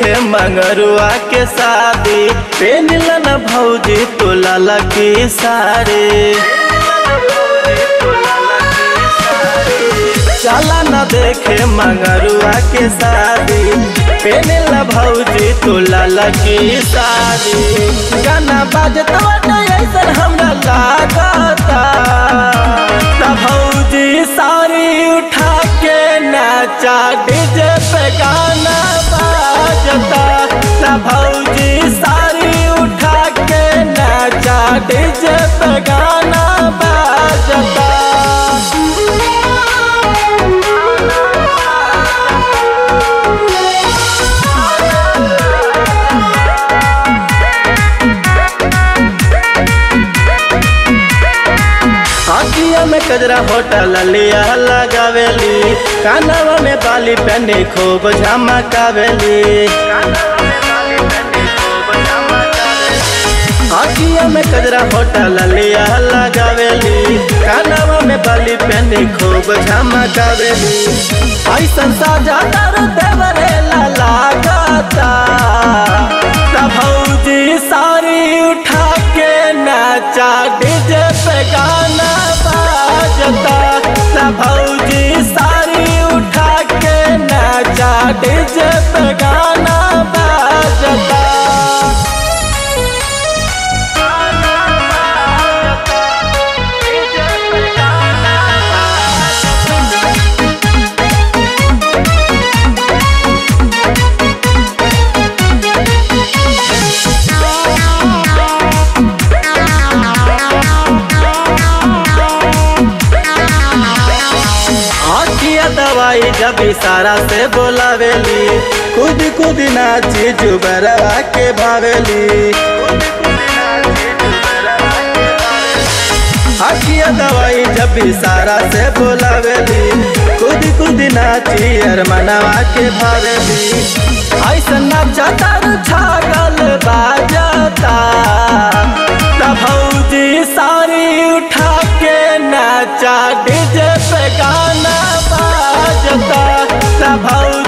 देखे मंगरुआ के शादी पेनिल न भौजी तोला लकी सारे चला न देखे मंगरुआ के शादी पेनिल न भौजी तोला लकी साड़ी गाना बाजत बाटे ऐसन हमरा लागता त भौजी साड़ी उठा के नाचा डीजे पे गाना बाजता त भौजी साड़ी उठा के नाचा डीजे पे गाना बाजता आखिया में कजरा होटल लिया लगावेली कानवा में बाली पहने खूब झमकावेली आखिया में कजरा होटल लिया लगावेली कानवा में बाली पहने खूब झमकावेली ऐसन साजा तर देवरे लागता त भौजी साड़ी उठा के नाचा डीजे पे गाना बाजता त भौजी साड़ी उठा के नाचा डीजे पे गाना बाजता आखिया दवाई जब इशारा से बोलावेली खुद खुद नाची जुबरवा के भावेली आखिया दवाई जब इशारा से बोलावेली खुद खुद नाची अरमनवा के भावेली ऐसा नाचा तर छागल बाजता त भौजी साड़ी उठा के नाचा डीजे पे गाना बाजता त भौजी